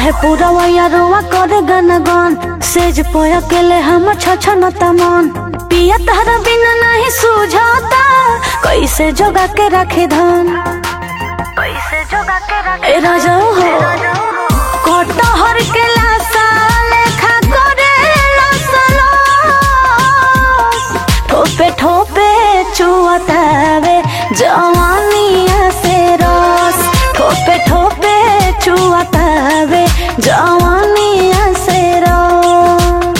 कहे पूरा वैया करे गन गन सेज पोया केले हम छछन तमन पिया तहरा बिना नहीं सूझाता कैसे जोगा के रखे धन कैसे जोगा के रखे राजा हो कटहर के लासा लेखा करे लसलो ठोपे ठोपे चुअतावे जवानिया से रस ठोपे ठोपे चुअतावे जवानिया से रस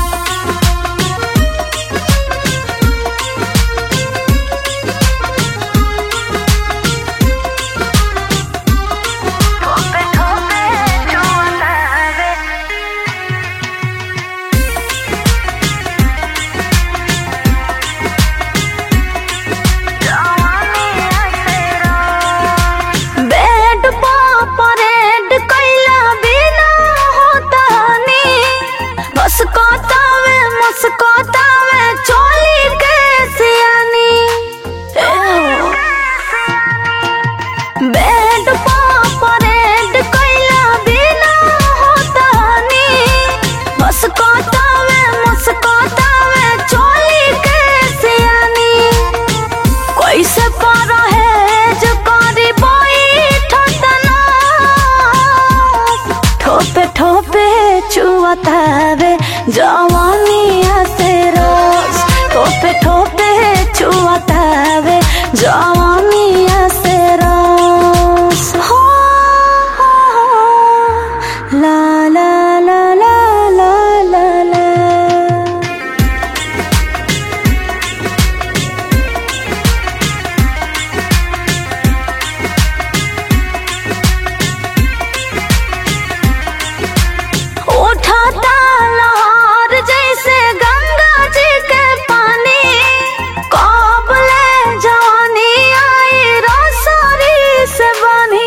ठोपे ठोपे चुअतावे बेड पा परेड कैला बिना होता नी बस कोतावे मुस्कोतावे चोली के सियानी बेड पा परेड कैला बिना होता नी बस कोतावे मुस्कोतावे चोली के सियानी कैसे पर है जो करी बैठतना ठोपे ठोपे चुअतावे जवानिया से रोज ठोपे ठोपे चुअतावे जवानिया से रोज हो ला ला ला ला ला ला ला उठाता लहर जैसे गंगा जी के पानी काबले जवानी आई रोसरी से बनी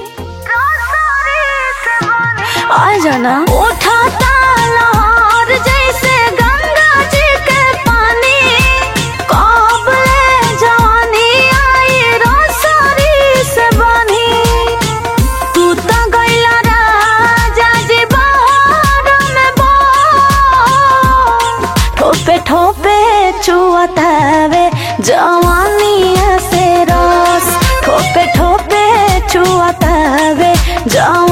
आ जाना उठाता लहर जैसे गंगा जी के पानी काबले जवानी आई रोसरी से बनी तू तो गइला राजा जी बहार में बोल ठोपे ठोपे चुअतावे जवानिया से रस ठोपे ठोपे चुअतावे जवानिया